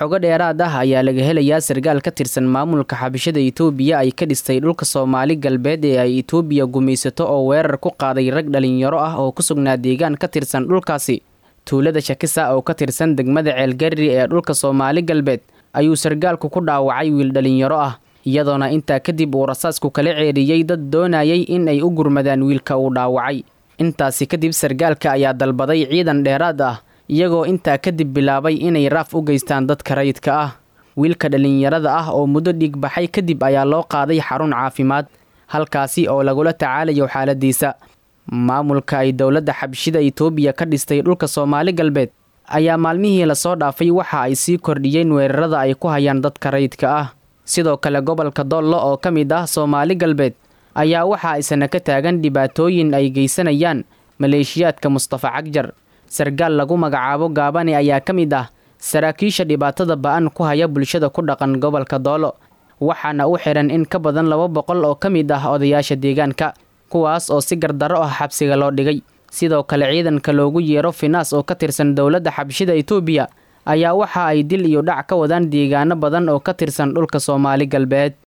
xogo dheeraad ah ayaa laga helayaa sargaal ka tirsan maamulka xabashada itoobiya ay ka dhistay dhulka soomaali galbeed ee ay itoobiya gumaysato oo weerar ku qaaday rag dhalinyaro ah oo ku sugnaa deegaan ka tirsan dhulkaasi tuulada shakisa oo ka tirsan degmada ceelgarri ee dhulka soomaali galbeed ayuu sargaalku ku dhaawacay wiil dhalinyaro ah iyadoona intaa kadib uu rasaasku kala ceeriyey dad doonayay in ay u gurmadaan wiilka uu dhaawacay intaasi kadib sargaalka ayaa dalbaday ciidan dheeraad ah iyagoo intaa kadib bilaabay inay raaf u geystaan dadka rayidka ah wiilka dhallinyarada ah oo muddo dhiigbaxay kadib ayaa loo qaaday xarun caafimaad halkaasi oo lagula tacaalayo xaaladiisa maamulka ay dowladda xabshida itoobiya ka dhistay dhulka soomaali galbeed ayaa maalmihii lasoo dhaafay waxa ay sii kordhiyeen weerarada ay ku hayaan dadka rayidka ah sidoo kale gobolka doollo oo ka mid ah soomaali galbeed ayaa waxa isna ka taagan dhibaatooyin ay geysanayaan maleeshiyaadka mustafa cagjar sargaal lagu magacaabo gaabane ayaa ka mid ah saraakiisha dhibaatada ba-an ku haya bulshada ku dhaqan gobolka doolo waxaana u xihan in ka badan laba boqol oo ka mid ah odayaasha deegaanka kuwaas oo si gardarro ah xabsiga loo dhigay sidoo kale ciidanka loogu yeero finaas oo ka tirsan dowladda xabshida itoobiya ayaa waxa ay dil iyo dhac ka wadaan deegaano badan oo ka tirsan dhulka soomaali galbeed